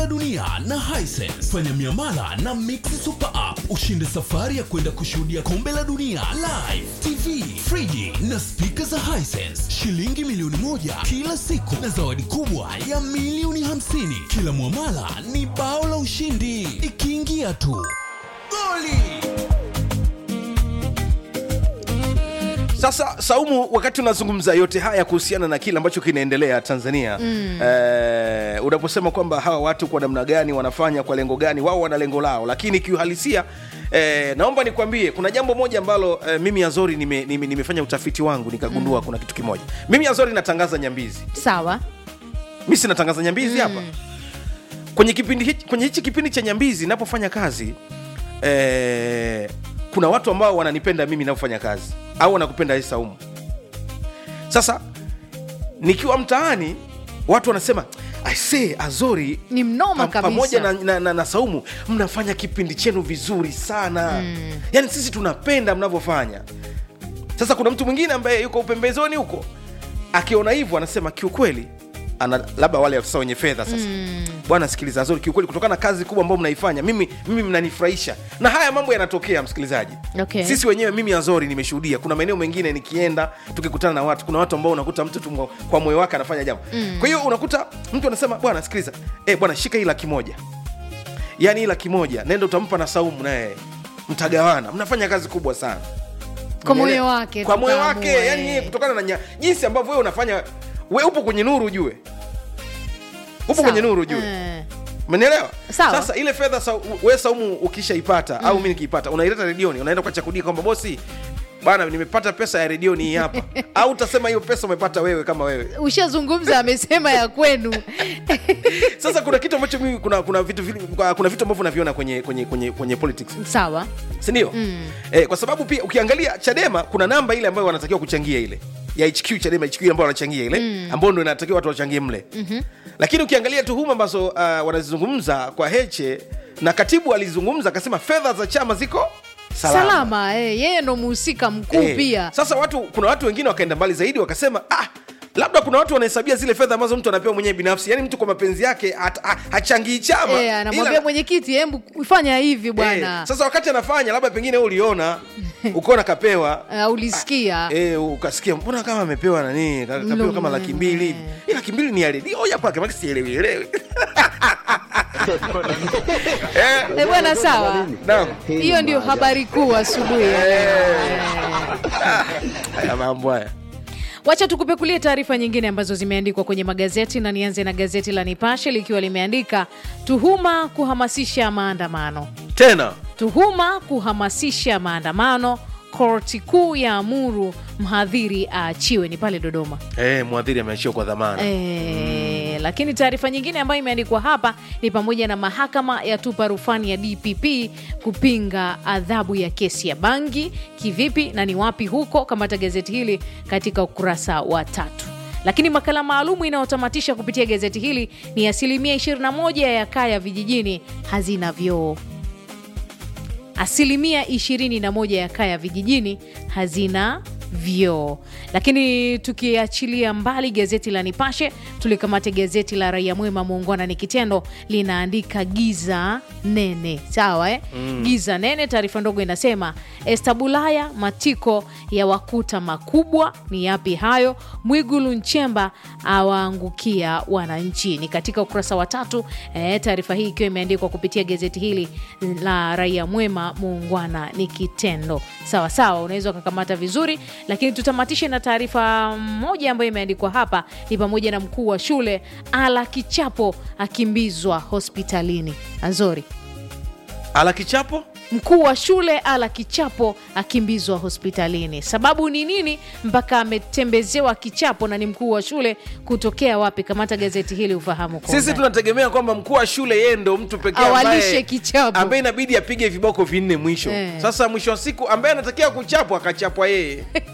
dunia na Hisense. Fanya miamala na Mix Super App ushinde safari ya kwenda kushuhudia kombe la dunia live, TV, friji na spika za Hisense, shilingi milioni moja kila siku na zawadi kubwa ya milioni hamsini. Kila mwamala ni bao la ushindi, ikiingia tu goli. Sasa Saumu, wakati unazungumza yote haya kuhusiana na kile ambacho kinaendelea Tanzania mm. eh, unaposema kwamba hawa watu kwa namna gani wanafanya kwa lengo gani, wao wana lengo lao, lakini kiuhalisia eh, naomba nikwambie kuna jambo moja ambalo eh, mimi Azori nime, nime, nimefanya utafiti wangu nikagundua mm. kuna kitu kimoja. Mimi Azori natangaza Nyambizi, sawa mi sinatangaza Nyambizi hapa kwenye kipindi hichi, kwenye hichi kipindi cha Nyambizi napofanya kazi eh, kuna watu ambao wananipenda mimi navyofanya kazi au wanakupenda wewe Saumu. Sasa nikiwa mtaani watu wanasema I say Azori Ni mnoma pa- pamoja na, kabisa. na, na, na Saumu mnafanya kipindi chenu vizuri sana mm. Yaani sisi tunapenda mnavyofanya. Sasa kuna mtu mwingine ambaye yuko upembezoni huko akiona hivyo anasema kiukweli ana labda wale afisa wenye fedha sasa mm. bwana sikiliza Azori kiukweli kutokana na kazi kubwa ambayo mnaifanya mimi mimi mnanifurahisha na haya mambo yanatokea msikilizaji Okay. sisi wenyewe mimi Azori nimeshuhudia kuna maeneo mengine nikienda tukikutana na watu kuna watu ambao unakuta mtu tu mwa- kwa moyo wake anafanya jambo mm. kwa hiyo unakuta mtu anasema bwana sikiliza eh bwana shika hii laki moja yaani hii laki moja nenda utampa na Saumu naye mtagawana mnafanya kazi kubwa sana Kwa moyo Umeelewa? wake, kwa moyo tukaamua, wake eh. yani yeye kutokana na nya, jinsi ambavyo wewe unafanya we upo kwenye nuru ujue upo Sawa. kwenye nuru ujue Eh. umenielewa Sawa. sasa ile fedha sa, we saumu ukishaipata au mi nikiipata unaileta redioni unaenda kwa chakudia kwamba bosi bana nimepata pesa ya redioni hii hapa au utasema hiyo pesa umepata wewe kama wewe ushazungumza amesema ya kwenu sasa kuna kitu ambacho mimi kuna kuna vitu vili- kuna vitu ambavyo naviona kwenye kwenye kwenye kwenye politics sawa sindio mm. eh, kwa sababu pia ukiangalia chadema kuna namba ile ambayo wanatakiwa kuchangia ile ya hq chadema hq ambayo wanachangia ile mm. ambayo ndo inatakiwa watu wachangie mle mm-hmm. lakini ukiangalia tuhuma ambazo uh, wanazizungumza kwa heche na katibu alizungumza akasema fedha za chama ziko salama, salama eh, yeye ndo muhusika mkuu Eh, pia sasa watu kuna watu wengine wakaenda mbali zaidi wakasema ah, labda kuna watu wanahesabia zile fedha ambazo mtu anapewa mwenyewe binafsi yaani mtu kwa mapenzi yake hat- ha- hachangii chama Eh, anamwambia ila- mwenyekiti hembu fanya hivi bwana Eh, sasa wakati anafanya labda pengine wewe uliona ukaona kapewa uh, ulisikia Eh, ukasikia mbona kama amepewa nani ka- kapewa kama laki mbili hivi Hii laki mbili ni ya redio ya kwake maki sielewi elewi Eh, Eh, bwana sawa naam. hiyo ndio habari kuu asubuhi ya leo. haya mambo haya wacha tukupekulie taarifa nyingine ambazo zimeandikwa kwenye magazeti na nianze na gazeti la nipashe likiwa limeandika tuhuma kuhamasisha maandamano tena tuhuma kuhamasisha maandamano korti kuu ya amuru mhadhiri aachiwe ni pale dodoma eh, mwadhiri ameachiwa kwa dhamana E, lakini taarifa nyingine ambayo imeandikwa hapa ni pamoja na mahakama yatupa rufani ya DPP kupinga adhabu ya kesi ya bangi kivipi na ni wapi huko, kamata gazeti hili katika ukurasa wa tatu. Lakini makala maalumu inayotamatisha kupitia gazeti hili ni asilimia 21 ya kaya vijijini hazina vyoo asilimia 21 ya kaya vijijini hazina vyoo. Lakini tukiachilia mbali gazeti la Nipashe, tulikamate gazeti la Raia Mwema, muungwana ni kitendo, linaandika giza nene. Sawa eh? mm. giza nene. Taarifa ndogo inasema Estabulaya matiko ya wakuta makubwa. Ni yapi hayo? Mwigulu Nchemba awaangukia wananchi, ni katika ukurasa wa tatu. Eh, taarifa hii ikiwa imeandikwa kupitia gazeti hili la Raia Mwema, muungwana ni kitendo. Sawa sawa, unaweza ukakamata vizuri, lakini tutamatishe na taarifa moja ambayo imeandikwa hapa, ni pamoja na mkuu wa shule ala kichapo akimbizwa hospitalini. Azori, ala kichapo mkuu wa shule ala kichapo akimbizwa hospitalini. Sababu ni nini mpaka ametembezewa kichapo na ni mkuu wa shule? Kutokea wapi? Kamata gazeti hili ufahamu kwa sisi undani. tunategemea kwamba mkuu wa shule yeye ndo mtu pekee Awalishe ambaye- kichapo. ambaye inabidi apige viboko vinne mwisho Eh. sasa mwisho wa siku ambaye anatakiwa kuchapwa akachapwa yeye